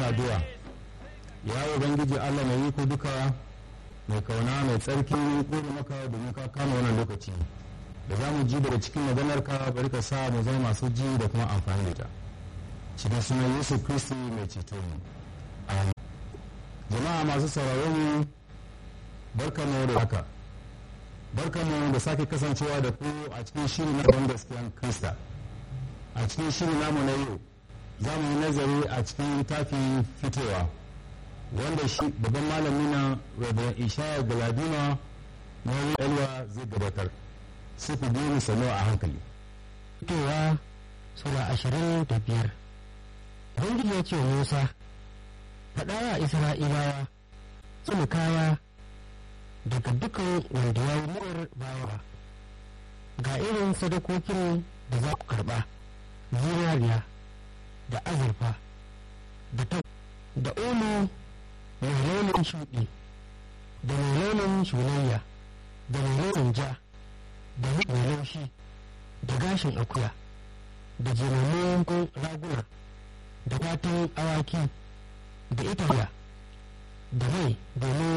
addu'a ya ubangiji allah mai iko duka mai kauna mai tsarki gode maka domin ka kama wannan lokaci da za mu ji daga cikin maganarka bari ka sa mu zama masu ji da kuma amfani da ta cikin sunan yesu kristi mai ceto mu jama'a masu sauraron mu barka mu da haka barka mu da sake kasancewa da ku a cikin shirin na don gaskiyan krista a cikin shirin namu na yau za mu yi nazari a cikin littafin fitowa wanda shi babban malami na rabin ishaya galadima na elwa zai gabatar sai ku biyu mu sanu a hankali fitowa sura ashirin da biyar ubangiji ya ce wa musa faɗa wa isra'ilawa tsumi kaya daga dukan wanda ya yi murar bawa ga irin sadakokin da za ku karɓa zinariya da azurfa da ta da omo mai launin shuɗi da mai launin shunayya da mai launin ja da mai laushi da gashin akuya da jiramun raguna da fatan awaki da italiya da mai domin